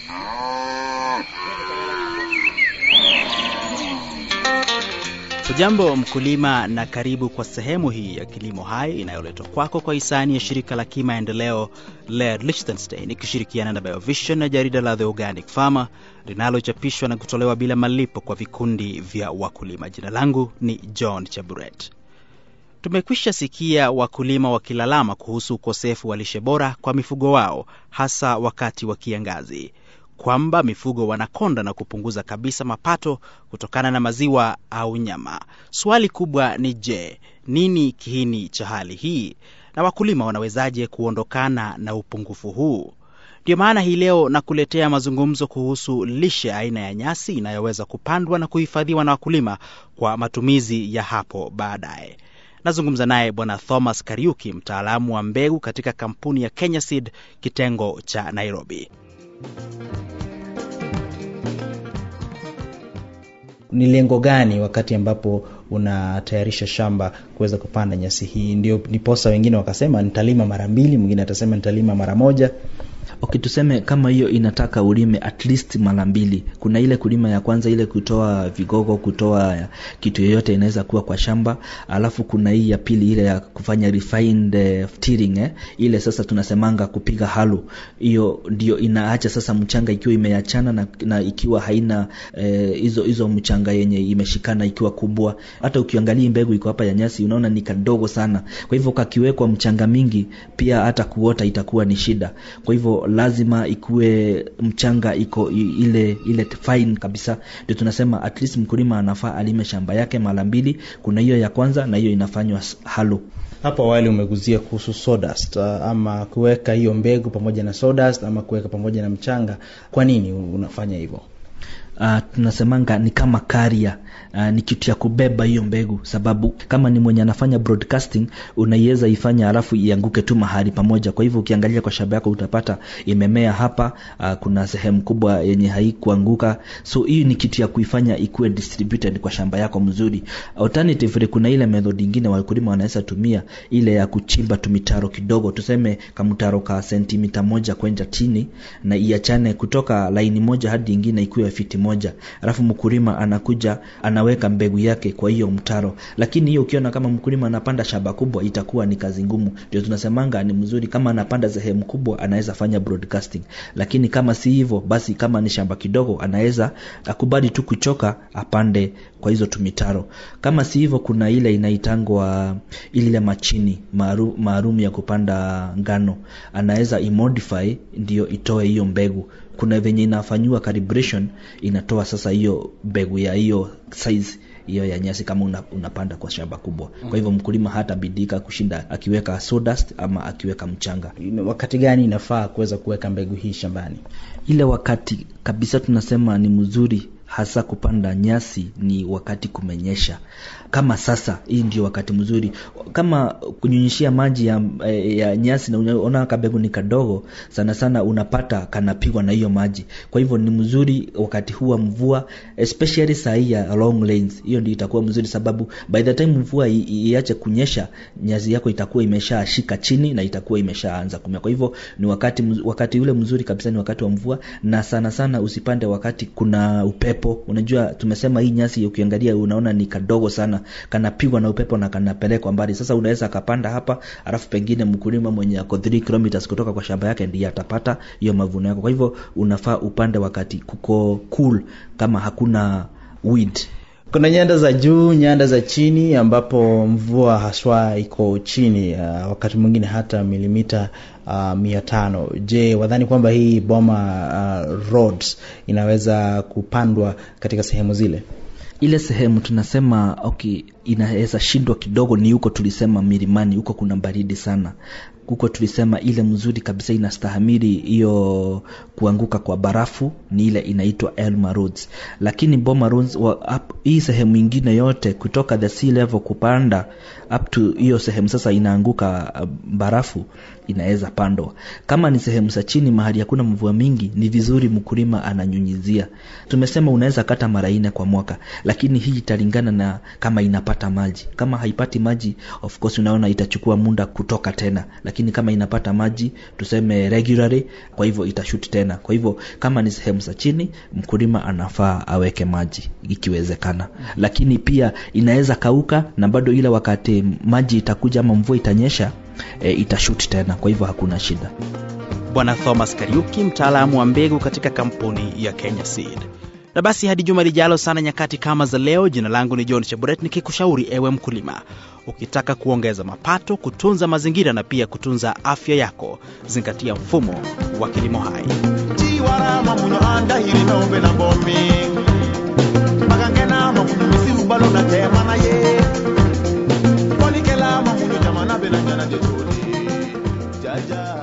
Hujambo mkulima, na karibu kwa sehemu hii ya Kilimo Hai inayoletwa kwako kwa hisani ya shirika la kimaendeleo Laird Liechtenstein ikishirikiana na Biovision na jarida la The Organic Farmer linalochapishwa na kutolewa bila malipo kwa vikundi vya wakulima. Jina langu ni John Chaburet. Tumekwisha sikia wakulima wakilalama kuhusu ukosefu wa lishe bora kwa mifugo wao, hasa wakati wa kiangazi kwamba mifugo wanakonda na kupunguza kabisa mapato kutokana na maziwa au nyama. Swali kubwa ni je, nini kiini cha hali hii na wakulima wanawezaje kuondokana na upungufu huu? Ndiyo maana hii leo nakuletea mazungumzo kuhusu lishe aina ya nyasi inayoweza kupandwa na kuhifadhiwa na wakulima kwa matumizi ya hapo baadaye. Nazungumza naye Bwana Thomas Kariuki, mtaalamu wa mbegu katika kampuni ya Kenya Seed kitengo cha Nairobi. ni lengo gani wakati ambapo unatayarisha shamba kuweza kupanda nyasi hii? Ndio niposa wengine wakasema nitalima mara mbili, mwingine atasema nitalima mara moja. Okay, tuseme kama hiyo inataka ulime at least mara mbili. Kuna ile kulima ya kwanza, ile kutoa vigogo, kutoa kitu yoyote inaweza kuwa kwa shamba, alafu kuna hii ya pili, ile ya kufanya refined uh, tilling eh? Ile sasa tunasemanga kupiga halo, hiyo ndio inaacha sasa mchanga ikiwa imeachana na, na ikiwa haina hizo eh, hizo mchanga yenye imeshikana ikiwa kubwa. Hata ukiangalia mbegu iko hapa ya nyasi, unaona ni kadogo sana. Kwa hivyo kakiwekwa mchanga mingi, pia hata kuota itakuwa ni shida. Kwa hivyo lazima ikuwe mchanga iko ile ile fine kabisa, ndio tunasema at least mkulima anafaa alime shamba yake mara mbili. Kuna hiyo ya kwanza na hiyo inafanywa halo. Hapo awali umeguzia kuhusu sawdust, ama kuweka hiyo mbegu pamoja na sawdust ama kuweka pamoja na mchanga. Kwa nini unafanya hivyo? Uh, tunasemanga ni kama karia uh, ni kitu ya kubeba hiyo mbegu, sababu kama ni mwenye anafanya broadcasting unaiweza ifanya alafu ianguke tu mahali pamoja. Kwa hivyo ukiangalia kwa shamba yako utapata imemea hapa, uh, kuna sehemu kubwa yenye haikuanguka, so hii ni kitu ya kuifanya ikuwe distributed kwa shamba yako mzuri. Alternatively, kuna ile method nyingine wakulima wanaweza tumia ile ya kuchimba tumitaro kidogo, tuseme kamtaro ka sentimita moja kwenda chini, na iachane kutoka laini moja hadi nyingine ikuwe fiti moja, alafu mkulima anakuja anaweka mbegu yake kwa hiyo mtaro. Lakini hiyo ukiona kama mkulima anapanda shamba kubwa, itakuwa ni kazi ngumu. Ndio tunasemanga ni mzuri kama anapanda sehemu kubwa, anaweza fanya broadcasting, lakini kama si hivyo, basi kama ni shamba kidogo, anaweza akubali tu kuchoka, apande kwa hizo tumitaro. Kama si hivyo, kuna ile inaitangwa ile machini maalum ya kupanda ngano, anaweza imodify ndio itoe hiyo mbegu kuna venye inafanyiwa calibration inatoa sasa hiyo mbegu ya hiyo size hiyo ya nyasi kama una, unapanda kwa shamba kubwa. Kwa hivyo mkulima hata bidika kushinda akiweka sawdust ama akiweka mchanga. Wakati gani inafaa kuweza kuweka mbegu hii shambani? Ile wakati kabisa tunasema ni mzuri hasa kupanda nyasi ni wakati kumenyesha. Kama sasa, hii ndio wakati mzuri. Kama kunyunyishia maji ya, ya nyasi na unaona kabegu ni kadogo sana sana, unapata kanapigwa na hiyo maji. Kwa hivyo ni mzuri wakati huu wa mvua, especially saa hii ya long rains. Hiyo ndio itakuwa mzuri, sababu by the time mvua iache kunyesha, nyasi yako itakuwa imeshashika chini na itakuwa imeshaanza kumea. Kwa hivyo ni wakati wakati ule mzuri kabisa ni wakati wa mvua, na sana sana usipande wakati kuna upepo. Unajua tumesema hii nyasi ukiangalia, unaona ni kadogo sana kanapigwa na upepo na kanapelekwa mbali. Sasa unaweza akapanda hapa, alafu pengine mkulima mwenye ako 3 kilometers kutoka kwa shamba yake ndiye atapata hiyo mavuno yako. Kwa hivyo unafaa upande wakati kuko cool, kama hakuna weed. Kuna nyanda za juu, nyanda za chini, ambapo mvua haswa iko chini, uh, wakati mwingine hata milimita uh, mia tano. Je, wadhani kwamba hii boma uh, roads inaweza kupandwa katika sehemu zile? ile sehemu tunasema okay, inaweza shindwa kidogo ni huko tulisema milimani, huko kuna baridi sana huko tulisema ile mzuri kabisa inastahamili hiyo kuanguka kwa barafu ni ile inaitwa Elma Roads, lakini Boma Roads wa, up, hii sehemu ingine yote kutoka the sea level kupanda up to hiyo sehemu sasa inaanguka uh, barafu inaweza pandwa. Kama ni sehemu za chini mahali hakuna mvua mingi, ni vizuri mkulima ananyunyizia. Tumesema unaweza kata mara nne kwa mwaka, lakini hii italingana na kama inapata maji. Kama haipati maji, of course unaona itachukua muda kutoka tena, lakini lakini kama inapata maji tuseme regularly kwa hivyo itashuti tena kwa hivyo kama ni sehemu za chini mkulima anafaa aweke maji ikiwezekana lakini pia inaweza kauka na bado ile wakati maji itakuja ama mvua itanyesha e, itashuti tena kwa hivyo hakuna shida Bwana Thomas Kariuki, mtaalamu wa mbegu katika kampuni ya Kenya Seed. Na basi hadi juma lijalo sana nyakati kama za leo, jina langu ni John Cheburet nikikushauri ewe mkulima, ukitaka kuongeza mapato, kutunza mazingira na pia kutunza afya yako, zingatia mfumo wa kilimo hai. tiwarama munyo anda hiri nombe na bomi magangenama munyo misiru balo na temana ye kolikelama munyo jamana be na jana jejoli jaja